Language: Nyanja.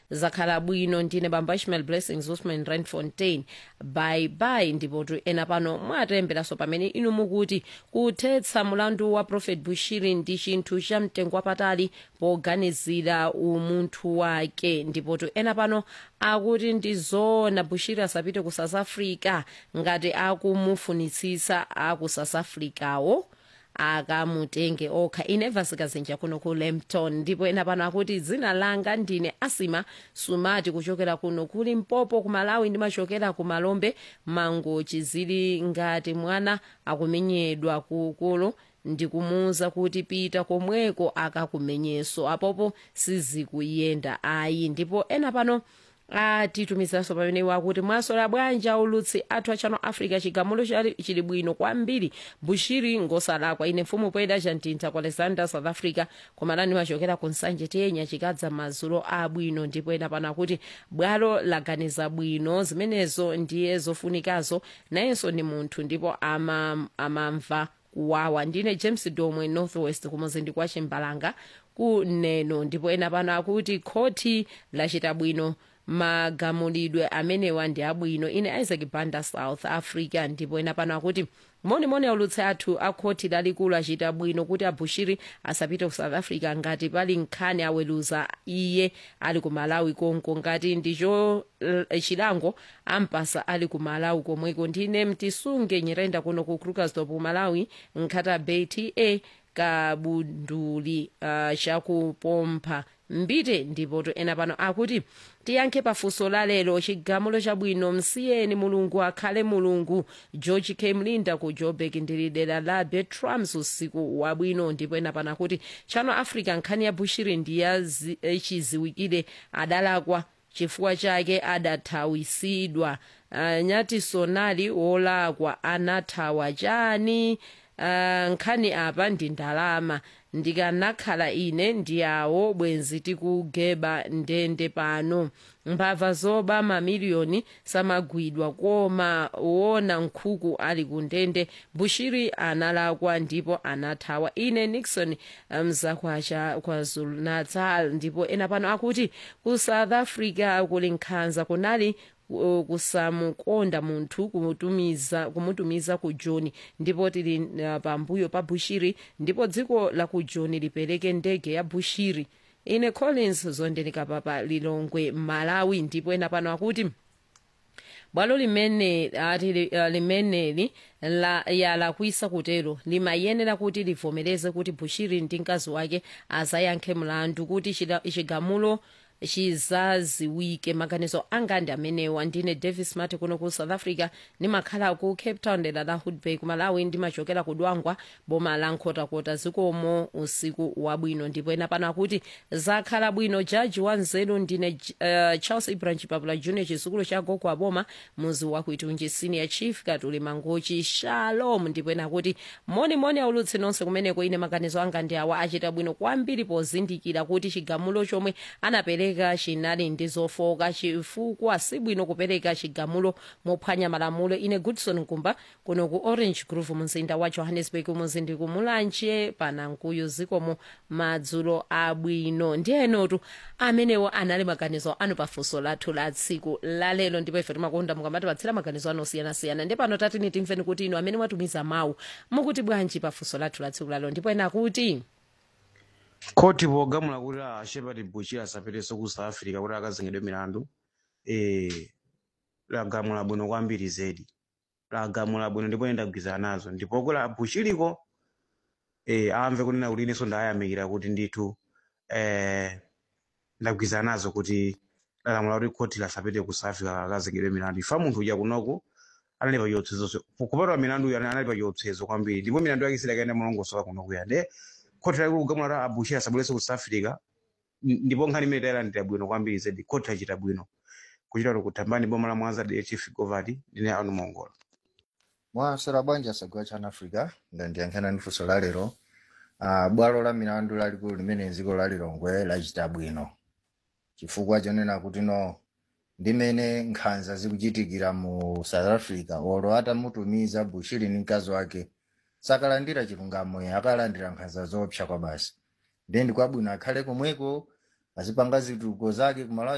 zakhala bwino ndine bamba ishmael blessings usman randfontein bye bye ndipotu ena pano mwatemberanso pamene inu mukuti kuthetsa mulandu wa prophet bushiri ndi chinthu cha mtengo wapatali poganizira umunthu wake ndipotu ena pano akuti ndizoona bushiri asapite ku south africa ngati akumufunitsitsa aku south africawo akamutenge okha ineva sikazinja kuno ku lempton ndipo ena pano akuti dzina langa ndine asima sumati kuchokera kuno kuli mpopo ku malawi ndimachokera ku malombe mangochi zili ngati mwana akumenyedwa kukulu ndikumuwuza kuti pita komweko akakumenyeso apopo sizikuyenda ayi ndipo ena pano atitumizaso pamene wakuti mwasola bwanja ulutsi athu achano africa chigamulo chali- chili bwino kwambiri bushiri ngosalakwa ine mfumu poyeda chantintha ku alexander south africa komalani machokera ku nsanje tiyenya chikadza madzulo abwino ndipo ena pano akuti bwalo laganiza bwino zimenezo ndiye zofunikazo nayenso ni munthu ndipo ama- amamva kuwawa ndine james domwe northwest kumuzindi kwa chimbalanga kuneno ndipo ena pano akuti khoti lachita bwino magamulidwe amenewa ndi abwino ine isaac banda south africa ndipo ena pano akuti monimoni aulutsi athu akhoti lalikulu achita bwino kuti abushiri asapite ku south africa ngati pali nkhani aweluza iye ali ku malawi konko ngati ndicho eh, chilango ampasa ali ku malawi komweko ndine mtisunge nyirenda kuno ku krugersdorp ku malawi nkhata bay ta kabunduli uh, chakupompha mbite ndipo to ena pano akuti tiyankhe pafunso la lero chigamulo chabwino msiyeni mulungu akhale mulungu george k mlinda ku joburg ndili dera la betrams usiku wabwino ndipo ena pano akuti chano africa nkhani ya bushiri ndi ya zi- eh, chiziwikire adalakwa chifukwa chake adathawisidwa uh, nyati sonali wolakwa anathawa chani uh, nkhani apa ndi ndalama ndikanakhala ine ndiyawo bwenzi tikugeba ndende pano mbava zoba mamiliyoni samagwidwa koma wona nkhuku ali ku ndende bushiri analakwa ndipo anathawa ine nixon mzakwacha kwazulu natal ndipo ena pano akuti ku south africa kuli nkhanza kunali uh, kusamukonda munthu kumutumiza kumutumiza ku joni ndipo tili uh, pambuyo pa bushiri ndipo dziko la ku joni lipereke ndege ya bushiri ine collins zondenika papa lilongwe malawi ndipo ena pano akuti bwalo limene ati li- uh, limeneli la yalakwisa kutero limayenera kuti livomereze kuti bushiri ndi mkazi wake azayankhe mlandu kuti chida- chigamulo chizaziwike maganizo anga ndi amenewa ndine davis mati kuno ku south africa ndimakhala ku cape town dera la hoodbay ku malawi ndimachokera ku dwangwa boma la nkhotakota zikomo usiku wabwino ndipo ena pano akuti zakhala bwino jaji wa nzeru ndine uh, charles ibrahim chipapula junior chizukulu cha gogo aboma muzi wa kuitunji senior chief katuli mangochi shalom ndipo ena akuti monimoni aulutsi nonse kumeneko ine maganizo anga ndi awa achita bwino kwambiri pozindikira kuti chigamulo chomwe anapereka chinali ndi zofoka chifukwa si bwino kupereka chigamulo mophwanya malamulo ine goodson nkumba kuno ku orange grove mzinda wa johannesburg muzindi kumulanje panankuyu zikomo madzulo abwino ndiyenotu amenewo anali maganizo anu pafunso lathu la tsiku lalelo ndipo ife timakonda mukamatipatsira maganizo anu osiyanasiyana ndi pano tatini timveni kuti inu amene mwatumiza mawu mukuti bwanji pafunso lathu la tsiku lalelo ndipo ena kuti khoti pogamula kuti a shepard bushiri asapetenso ku south africa kuti akazengedwe milandu eh, lagamula bwino kwambiri zedi lagamula bwino ndipo ine ndagwirizana nazo ndipo kula bushiriko eh, amve kunena kuti inenso ndayamikira kuti ndithu eh, ndagwirizana nazo kuti lalamula kuti khoti lasapite ku south africa akazengedwe milandu ifa munthu uja kunoko anali pa chiopsezo kupatwa milandu uyu anali pa chiopsezo kwambiri ndipo milandu yake sidakaenda mulongosoka kuno kuya nde khoti lali kugamula kuti abushiri asabwerenso ku south africa n- ndipo nkhani imene tayilandira bwino kwambiri zedi khoti lachita bwino kuchita kuti kutambani boma la mwanza de chief govati ndine anu mongola mwasera bwanja sagwa chana africa ndandiyankhana ndi funso la lero uh, bwalo la milandu lalikulu limene dziko la lilongwe lachita bwino chifukwa chonena kuti no ndimene nkhanza zikuchitikira mu south africa olo atamutumiza bushiri ndi mkazi wake sakalandira chilungamo ya akalandira nkhanza zoopsa kwa basi then kwabwino akhale komweko azipanga zitukuko zake kumalawi